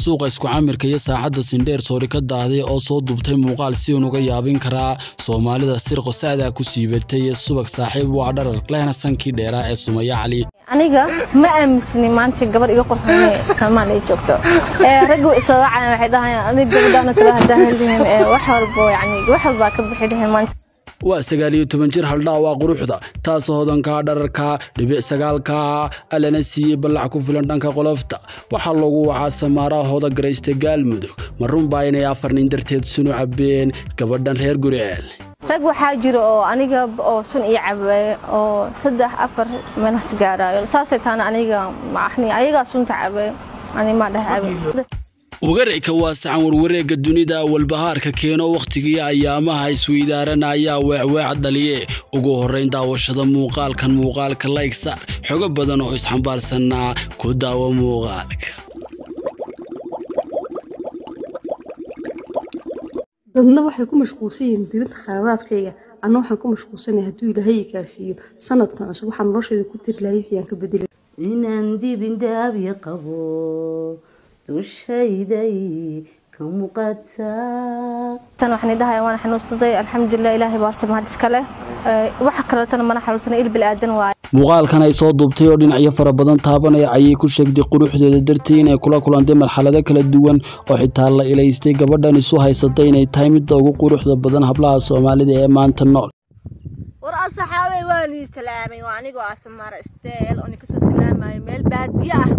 suuqa isku camirka iyo saaxadda sindheer soori ka daahday oo soo duubtay muuqaal si uun uga yaabin karaa soomaalida sirqo saadaa ku siibatay iyo subag saaxiib waa dharar lehna sankii dheeraa ee sumaya cali aniga ma aaminsani maanta gabar iga qurxoon soomaaliya joogto raggu isoo wacaya waxay dhahayaan adig gabadhaana kale hadaa heldihin wax walbo yani wax walbaa ka bixi dhihin maanta waa sagaal iyo toban jir haldhaa waa quruxda taasoo hodanka dhararka dhibic sagaalka allana siiyey ballac ku filan dhanka qolofta waxaa loogu wacaa samaaraa hooda garaysta gaalmudug ma runbaa inay afar nin darteed sunu cabeen gabadhan reer guriceel rag waxaa jira oo aniga oo sun ii cabeeye oo saddex afar meelhas gaaraayo saasay taana aniga ayagaa sunta cabeeye ani maa dheh cabe wagareyka waa sacan warwareegga dunida walbahaarka keeno wakhtigii ayaamaha isweydaaran ayaa weecweec dhaliye ugu horrayn daawashada muuqaalkan muuqaalka layg saar xogo badan oo isxambaarsanaa ku daawo muuqaalka dadna waxay ku mashquulsan yihiin dirinta khaladaadkayga anna waxaan ku mashquulsanaya hadduu ilaahay i gaarsiiyo sanadkan cusub waxaan noloshayda ku tiri lahay wixii aan ka bedelay inaan dibindaabi qabo dushayday ka muuqataa tan waxaan dhahay waan xanuunsaday alxamdulilah ilaahay baa horta mahad iska leh waxa kaleetana mana xanuunsana il bilaadan waaye muuqaalkan ay soo duubtay oo dhinacyo fara badan taabanaya ayay ku sheegtay quruxdeeda dartii inay kula kulantay marxalado kala duwan oo xitaa la ilaystay gabadhan isu haysatay inay tahay midda ugu quruxda badan hablaha soomaalida ee maanta nool war asaxaabey waan ii salaamay waa anigoo asamaara isteel oo kasoo salaamayo meel baadiye ah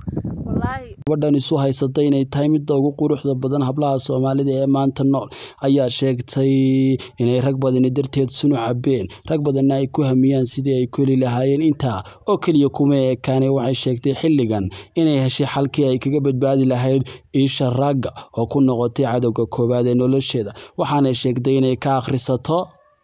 gabadhan isu haysatay inay tahay midda ugu quruxda badan hablaha soomaalida ee maanta nool ayaa sheegtay inay rag badani darteed sunu cabeen rag badanna ay ku hamiyaan sidii ay ku heli lahaayeen intaa oo keliya kuma ekaanay waxay sheegtay xilligan inay heshay xalkii ay kaga badbaadi lahayd iisha ragga oo ku noqotay cadowga koowaad ee nolosheeda waxaanay sheegtay inay ka akhrisato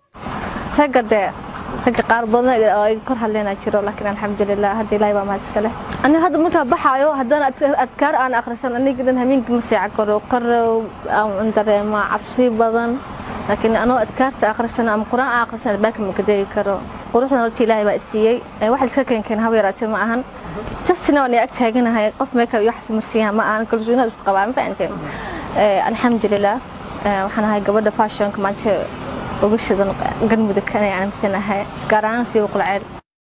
ragga dee ragga qaar badan oo iga kor hadleena jiro laakiin alxamdulilah hadda ilaahay baa mahad iska leh ani hadda markaa baxaayo haddana adkaar aan akhrisan aniga dhan hameenkii ma seeca karo qarow aan dareemaa cabsi badan laakiin anoo adkaarta akhrisan ama qur-aan aan akhrisan albaabka ma kadeegi karo quruxdan horta ilaahay baa isiiyey wax iska keenkeen haba yaraatee ma ahan justina waan ag taaganahay qof meeka iyo wax marsiiyaa ma ahan kalsoonida isku qabaa ma fahanteen alxamdulilah waxaan ahay gabadha fashionka maanta uga shidan galmudug kan aan amisanahay gaar ahaan siiba qulceel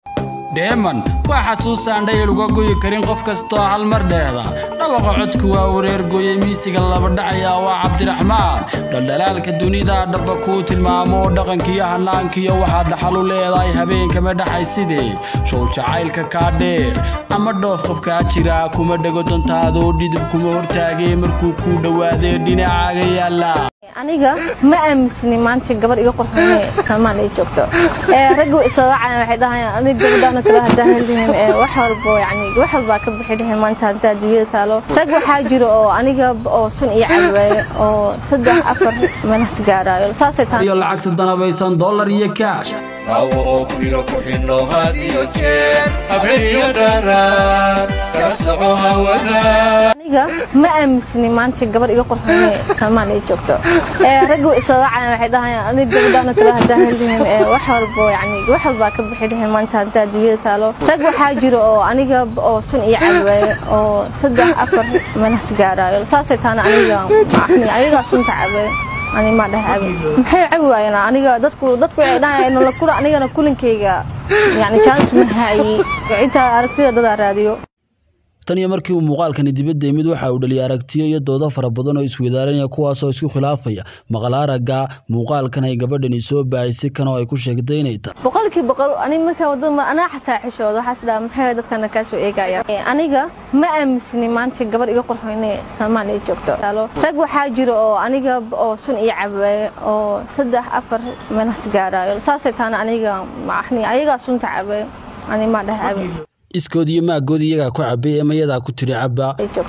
dheeman waa xasuusaan dhayal uga goyi karin qof kastoo hal mar dheehda dhawaqa codku waa wareer gooyey miisiga laba dhacaya waa cabdiraxmaan dhaldhalaalka dunida dhabba kuu tilmaamo dhaqankiyo hanaankiyo waxaad dhaxal u leedahay habeenkama dhaxay sidee show jacaylka kaa dheer ama dhoof qofkaa jira kuma dhego dantaadoo dhidib kuma hortaagee markuu kuu dhowaadee dhinacaaga yaalla aniga ma aaminsani maanta gabar iga qurxoon soomaaliya joogto raggu isoo wacaya waxay dhahayaan adig gabadhaana kale hadaa heldihin wax walbo yani wax walbaa ka bixi dhihin maanta hadaa adduunyada taalo rag waxaa jira oo aniga oo sun ii cabeeye oo saddex afar meelhas gaaraayo saasay taana iyo lacagta danabaysan dollar iyo kaash rawo oo kuyro ku xidhno had iyo jeer habciyo dharaan kala soco hawada aniga ma aaminsani maanta gabar iga qurxoon soomaaliya joogto raggu isoo wacaya waxay dhahayaan adig gabadhaana kale hadaa heldihin wax walbo yani wax walbaa ka bixi dhihin maanta hadaa adduunyada taalo rag waxaa jira oo aniga oo sun ii cabeeye oo saddex afar meelhas gaaraayo saasay taana aniga ayagaa sunta cabeeye ani maa dheh cabe maxay cabi waayeen aniga dadku dadku waxay dhahayaan nolol kula anigana kulankayga yani chance ma haayi intaa aragtida dadaa raadiyo tan iyo markii uu muuqaalkani dibadda yimid waxa uu dhaliyay aragtiyo iyo doodo fara badan oo isweydaaranaya kuwaasoo isku khilaafaya maqal aragga muuqaalkan ay gabadhani soo baahisay kan oo ay ku sheegtay inay tahay boqolkii boqol ani markaa wadada anaa xataa xishooda waxaas dhaha maxay dadkana kaa soo eegaya aniga ma aaminsani maanta gabar iga qurxoon soomaaliya joogto rag waxaa jira oo aniga oo sun ii cabeeye oo saddex afar meelhas gaaraayo saasay taana aniga ayagaa sunta cabeeye ani maa dheh cabe iskood iyo maagood iyagaa ku cabay ee mayadaa ku tiri cabba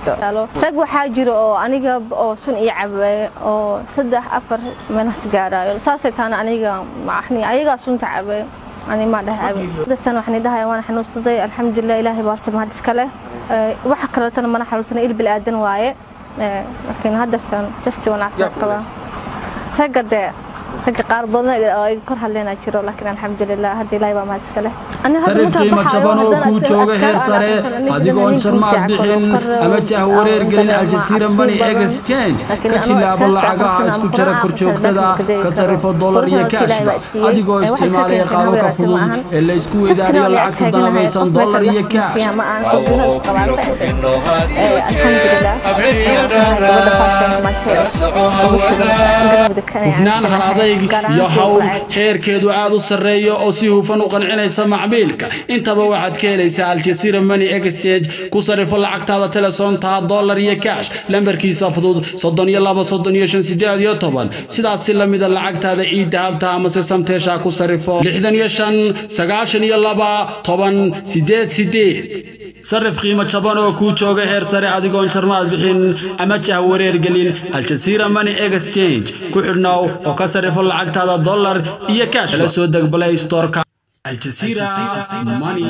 rag waxaa jira oo aniga oo sun ii cabeeye oo saddex afar meelhas gaaraayo saasay taana aniga ayagaa sunta cabeeye ani maa dheh cabe dadtan waxaan dhahay waan xanuunsaday alxamdulilah ilaahay baa horta mahad iska leh waxa kaleetana mana xanuunsana il bilaadan waaye laakiin haddartan jasti waan caafimaad qabaa ragga dee ragga qaar badan oo iga kor hadleynaa jiro laakiin alxamdulilah hadda ilaahay baa mahad iska leh Ani hadda sarif markaan qiimo baxaayo, jaban oo haddana kuu adkaar- jooga heer adkaar sare aan aqrisan, adigoon aniga jarmaad nin bixin kor- kor- ama jah wareer gelin aan aljasiira cabsi money badan. exchange Laakiin ka anoo jilaabo exhaust lacagaha aqrisan, isku aan jira Qur'aan kor aqrisan, joogtada baakin ma ka gadi sarifo karo. dollar iyo Quruxda cashba Ilaahay baa siiyey. adigoo Ee, wax iska isticmaalaya keenkeen qaababka haweeneyda fudud maahan. ee la isku Dadkina weydaariyo waa la lacagta agtaaganahay, danabaysan qof dollar meesha iyo wax cash siiya ma aan qofkina Awo isqabaan biro ku fahantay. xidhno had Ee, iyo jeer alxamdulilah. habeen iyo Ee, waxaan ahay gabadha fashion dharaan maanta kala soco ugu shidan hawada galmudug kan ayaan hufnaan aaminsanahay. hal-adayg Gaar ahaan iyo kuwa hawl lacag. heerkeedu aad u sarreeyo oo si hufan u qancinaysa macmiilka intaba waxaad ka helaysaa aljasiira money exchange ku sarifo lacagtaada telesoontaha dollar iyo cash lambarkiisa fudud soddon iyo laba soddon iyo shan sideed iyo toban sidaas si lamida lacagtaada ii dahabta amase samteesha ku sarifo lixdan iyo shan sagaashan iyo laba toban sideed sideed sarif qiimo jaban oo kuu jooga heer sare adigoon jarmaad bixin ama jah wareer gelin aljasiira money exchange ku xidhnow oo ka sarifo lacagtaada dollar iyo cash kala soo deg play storeka aljasiira money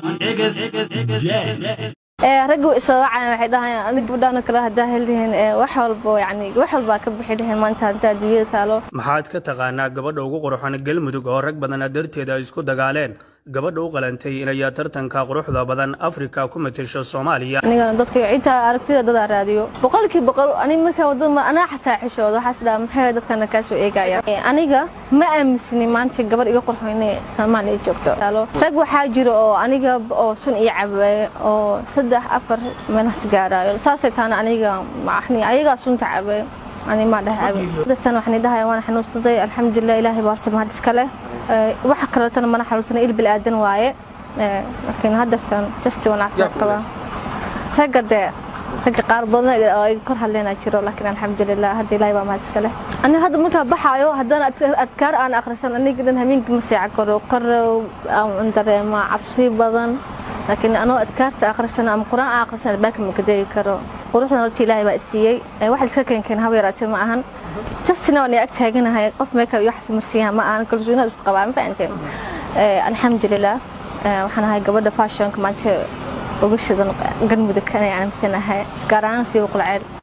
exchange ee raggu isoo wacayaan waxay dhahayaan aniga gabadhaan oo kale haddaa helihiin ee wax walbo yacni wax walbaa ka bixi lahiin maanta haddaa adduunyada taalo maxaad ka taqaanaa gabadha ugu quruxan galmudug oo rag badana darteeda ay isku dagaaleen gabadha u qalantay inay tartanka quruxda badan afrika ku matasho soomaaliya anigana dadka cidda aragtida dadaa raadiyo boqolkii boqol aniga markaa wadada anaa xataa xishooda waxaas dhaha maxay dadkana kaa soo eegaya Ee, aniga ma aaminsani maanta gabar iga qurxo inay soomaaliya joogto Taalo. rag waxaa jira oo aniga oo sun ii cabaye oo saddex afar meelhas gaarayo saasay taana aniga maxni ayagaa sunta cabaye ani ma dhahabe dadtan waxaan dhahay waan xanuunsaday alxamdulilah ilaahay baa horta mahad iska leh Ee, waxa kaleetana mana xanuunsanay il bilaadan waaye Ee, laakiin haddaftan testi waan caafimaad qabaa ragga dee ragga qaar badan oo iga kor hadleynaa jiro laakiin alxamdulilah hadda ilaahay baa mahad iska leh ani hadda markaa baxaayo haddana adka- adkaar aan aqrisan aniga dhan habeenkii ma seeca karo qarow aan dareemaa cabsi badan laakiin anoo adkaarta aqrisan ama qur-aan aan aqrisan albaabka ma kadeegi karo quruxdan horta ilaahay baa i siiyey Ee, wax iska keenkeen haba yaraatee ma ahan justina waan ag taaganahay qof meeka iyo wax marsiiyaa ma ahan kalsoonida isku qabaa ma fahanteen Ee, alxamdulilah Ee, waxaan ahay gabadha fashionka maanta ugu shidan galmudug kan ayaan aaminsanahay gaar ahaan siiba qulceel